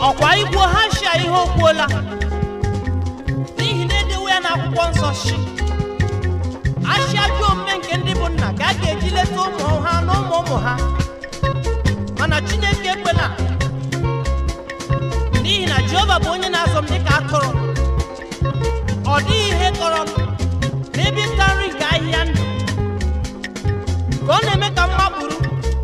ọkwa igbo ha shia ihe o kwuola n'ihi na edewo ya n'akwụkwọ nsọ shi ashịa ajọ omume nke ndị bụ nna ka a ga-eji leta ụmụ ha na ụmụ ụmụ ha mana chineke ekwela n'ihi na jehova bụ onye na-azọ m dịka atụrụ ọ dịghị ihe kọrọ m n'ebe ịta nri nke ahịhịa ndụ ka ọ na-eme ka m gbapụrụ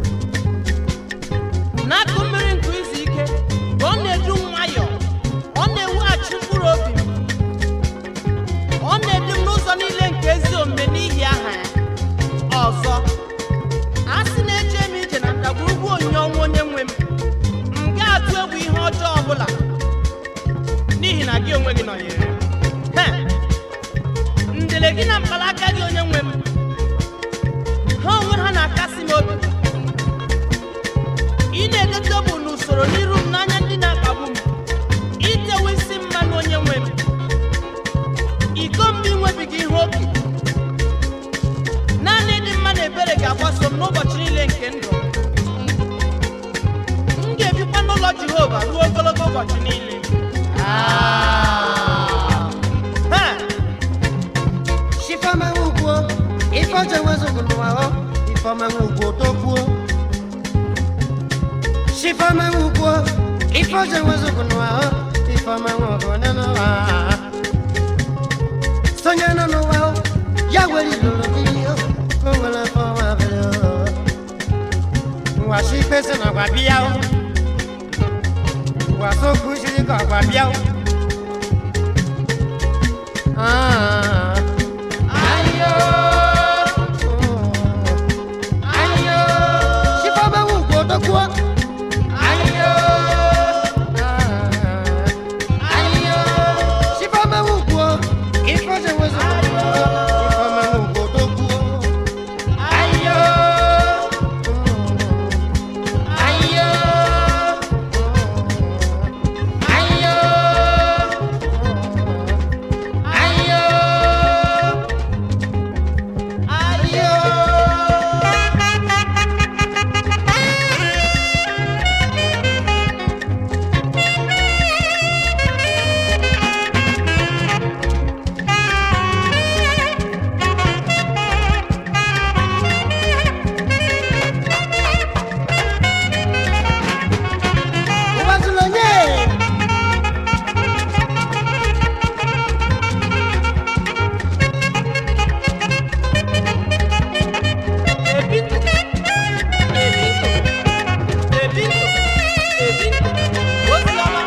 n'akụ mmiri nke izu ike ka ọ na-edu m nwayọọ ọ na-ewughachi mkpụrụ obi m ọ na-edu m n'ụzọ niile nke ezi omume n'ihi aha ya ọzọ a sị na-eche m ije na ndagwurugwu onyinye ọnwụ onye nwe m m ga-atụ egwu ihe ọjọọ ọbụla n'ihi na gị onwe gị nọnyere m He! ndele gị na mkpalaka gị onye nwe m ha onwe ha na-akasị m obi ị na-edote bụ n'usoro n'iru m n'anya ndị na-akpagbu m itewe isi mmanụ onye nwe m iko mba inwebiga ihe oke naanị ịdị mma na ebere ga-agbaso m n'ụbọchị niile nke ndụ m m ga-ebikwa n'ụlọ jehova ruo ogologo ụbọchị niile Ha! Shifama ugwo, ifoje wezugu n'ụwa ifama ugwo tokwuo. Shifama ugwo, ifoje wezugu n'ụwa ifama ugwo n'ụwa. Sonye nọ n'ụwa ya were ilolo mmiri o, o nwere fọma bere o. Nwa shi kpesi na gwa bịa o. Nwa so kushiri ka gwa bịa o. Ah. Ayo. Ayo. Shifama ugwo tokwuo. Ayo. Ayo. Shifama ugwo, ifoje wezugu n'ụwa ifama ugwo tokwuo. Ayo. Ayo. Ayo. Ayo. Ubazulonye. Ebintu, ebintu, ebintu, ebintu, oziọma.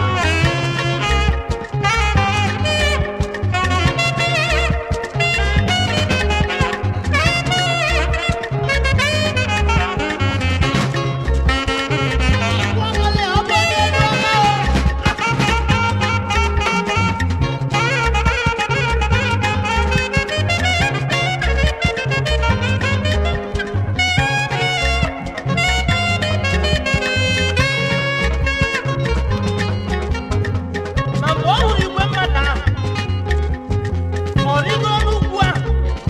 Ikwu ọmọlẹ ọgbọ n'elu ọma o. Ma mgbe ọ hụrụ igwe mmadụ ahụ, ọ rịgo n'ugwu ahụ.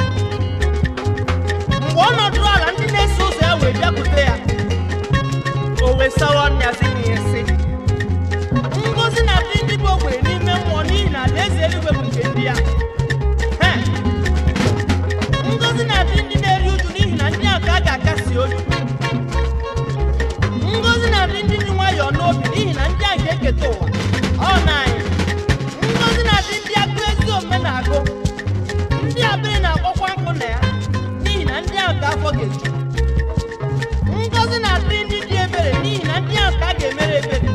Mgbe ọ nọdụrụ ala ndị na-eso ụzọ ya wee bịakwute ya, o wee sawa ọnya zi ihe sị, ngọzi na-adị ndị bụ ogbenye n'ime mmụọ n'ihi na alaeze eluigwe bụ nke ndị ya. He! Ngọzi na-adị ndị na-eri uju n'ihi na ndị ahụ ka a ga-akasi obi. Ngọzi na-adị ndị dị nwayọọ n'obi n'ihi na ndị ahụ ga-eketa ụwa. Ọ na-anyị. Ngọzi na-adị ndị agụ ezi omume na-agụ. Ndị abịrị na-akpọkwa nkụ na ya n'ihi na ndị ahụ ka afọ ga-eju. Ngọzi na-adị ndị dị ebere n'ihi na ndị ahụ ka a ga-emere ebere.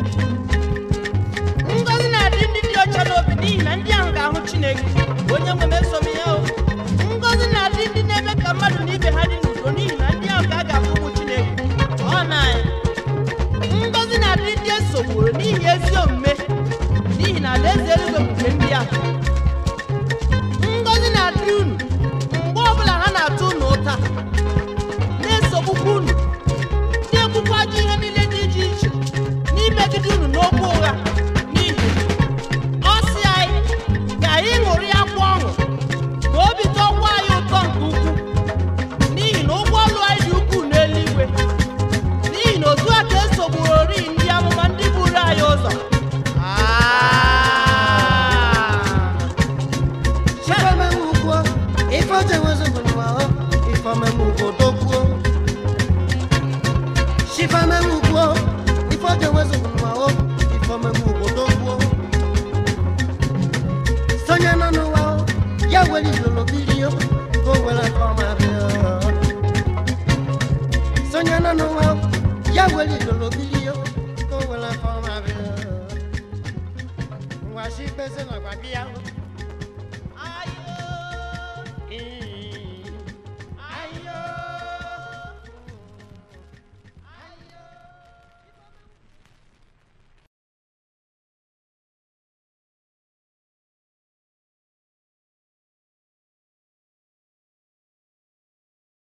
Ngọzi na-adị ndị dị ọcha n'obi n'ihi na ndị ahụ ga-ahụ Chineke. Onye nwe m eso m ya o. Ngọzi na-adị ndị na-eme ka mmadụ na ibe ha dị n'udo n'ihi na ndị ahụ ka a ga-afụ ụmụ Chineke. Ọ na-anyị. Ngọzi na-adị ndị esogburu n'ihi ezi omume n'ihi na alaeze eluigwe bụ nke ndị ahụ